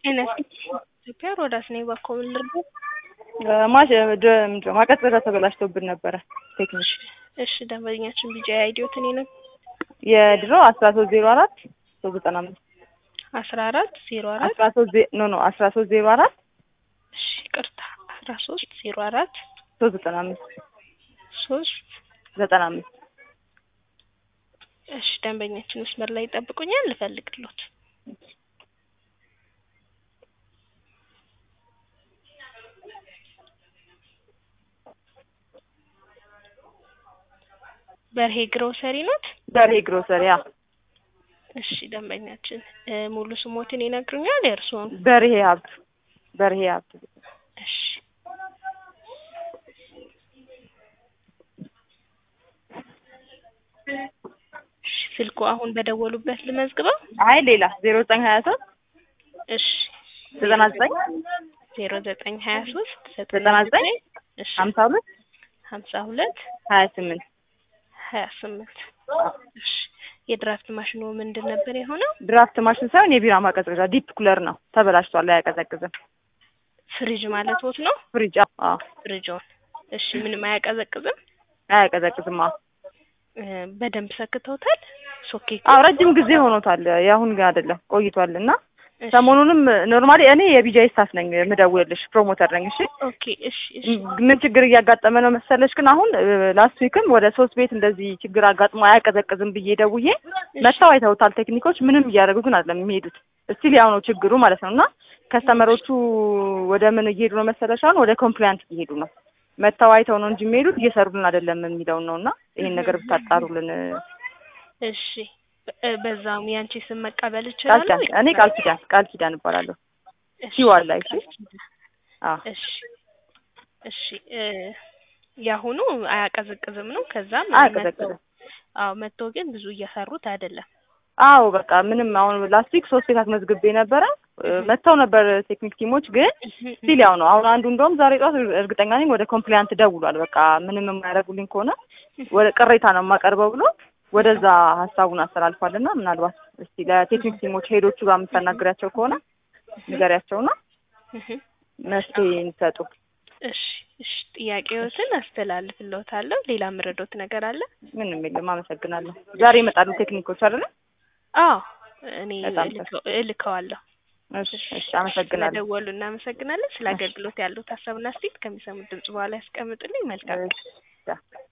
ጤና ኢትዮጵያ ሮዳስ ነኝ። እባክዎ ምን ልርዳዎት? ማሽ ምንድን ነው ማቀዝቀዣ ተበላሽቶብን ነበረ ቴክኒክ እሺ ደንበኛችን ቢጃ አይዲዮትን ነው የድሮ አስራ ሶስት ዜሮ አራት ሶስት ዘጠና አምስት አስራ አራት ዜሮ አራት አስራ ሶስት ኖ ኖ አስራ ሶስት ዜሮ አራት እሺ ቅርታ አስራ ሶስት ዜሮ አራት ሶስት ዘጠና አምስት ሶስት ዘጠና አምስት እሺ ደንበኛችን መስመር ላይ ይጠብቁኛል ልፈልግሎት በርሄ ግሮሰሪ ኖት? በርሄ ግሮሰሪ ያ እሺ ደንበኛችን ሙሉ ስሞትን ይነግሩኛል የእርስዎን? በርሄ ሀብቱ በርሄ ሀብቱ እሺ እሺ ስልኩ አሁን በደወሉበት ልመዝግበው? አይ ሌላ ዜሮ ዘጠኝ ሀያ ሶስት እሺ ዘጠና ዘጠኝ ዜሮ ዘጠኝ ሀያ ሶስት ዘጠና ዘጠኝ እሺ ሀምሳ ሁለት ሀምሳ ሁለት ሀያ ስምንት ሀያ ስምንት እሺ የድራፍት ማሽኑ ምንድን ነበር የሆነው? ድራፍት ማሽን ሳይሆን የቢራ ማቀዝቀዣ ዲፕ ኩለር ነው ተበላሽቷል አያቀዘቅዝም ፍሪጅ ማለት ወት ነው? ፍሪጅ አዎ ፍሪጆን እሺ ምንም አያቀዘቅዝም? አያቀዘቅዝም አዎ እ በደንብ ሰክተውታል? ሶኬት አዎ ረጅም ጊዜ ሆኖታል የአሁን ግን አይደለም ቆይቷል እና እሺ ሰሞኑንም ኖርማሊ እኔ የቢጃይ ስታፍ ነኝ የምደውልልሽ ፕሮሞተር ነኝ እሺ ኦኬ እሺ እሺ ምን ችግር እያጋጠመ ነው መሰለሽ ግን አሁን ላስት ዊክም ወደ ሶስት ቤት እንደዚህ ችግር አጋጥሞ አያቀዘቅዝም ብዬ ደውዬ መጥተው አይተውታል ቴክኒኮች ምንም እያደረጉ ግን አይደለም የሚሄዱት እስቲል ያው ነው ችግሩ ማለት ነው እና ከስተመሮቹ ወደ ምን እየሄዱ ነው መሰለሽ አሁን ወደ ኮምፕላያንት እየሄዱ ነው መጥተው አይተው ነው እንጂ የሚሄዱት እየሰሩልን አይደለም የሚለውን ነው እና ይሄን ነገር ብታጣሩልን እሺ እ በዛውም ያንቺ ስም መቀበል ቃል እችላለሁ? ኪዳን እኔ ቃል ኪዳን ቃል ኪዳን እባላለሁ እሺ ሲዋል ላይ እሺ ቃል ኪዳን። አዎ እሺ እሺ እ ያሁኑ አያቀዘቅዝም ነው። ከዛም አያቀዘቅዝም። አዎ መጥቶ ግን ብዙ እየሰሩት አይደለም። አዎ በቃ ምንም አሁን ላስት ዊክ ሶስት ቤት አስመዝግቤ ነበረ እ መጥተው ነበር ቴክኒክ ቲሞች ግን ስቲል ያው ነው። አሁን አንዱ እንደውም ዛሬ ጠዋት እርግጠኛ ነኝ ወደ ኮምፕላያንት ደውሏል። በቃ ምንም የማያደርጉልኝ ከሆነ ወደ ቅሬታ ነው የማቀርበው ብሎ ወደዛ ሀሳቡን አስተላልፏል እና ምናልባት እስቲ ለቴክኒክ ቲሞች ሄዶቹ ጋር የምታናግሪያቸው ከሆነ ንገሪያቸውና መፍትሄ እንዲሰጡ። እሺ እሺ ጥያቄዎትን አስተላልፍልዎታለሁ። ሌላ ምረዶት ነገር አለ? ምንም የለም። አመሰግናለሁ። ዛሬ ይመጣሉ ቴክኒኮች አይደለ? አዎ እኔ በጣም እልከው- እልከዋለሁ። እሺ እሺ፣ አመሰግናለሁ። ስለደወሉ እናመሰግናለን። ስለ አገልግሎት ያሉት ሀሳብና አስተያየት ከሚሰሙት ድምጽ በኋላ ያስቀምጡልኝ። መልካም እሺ፣ ቻው።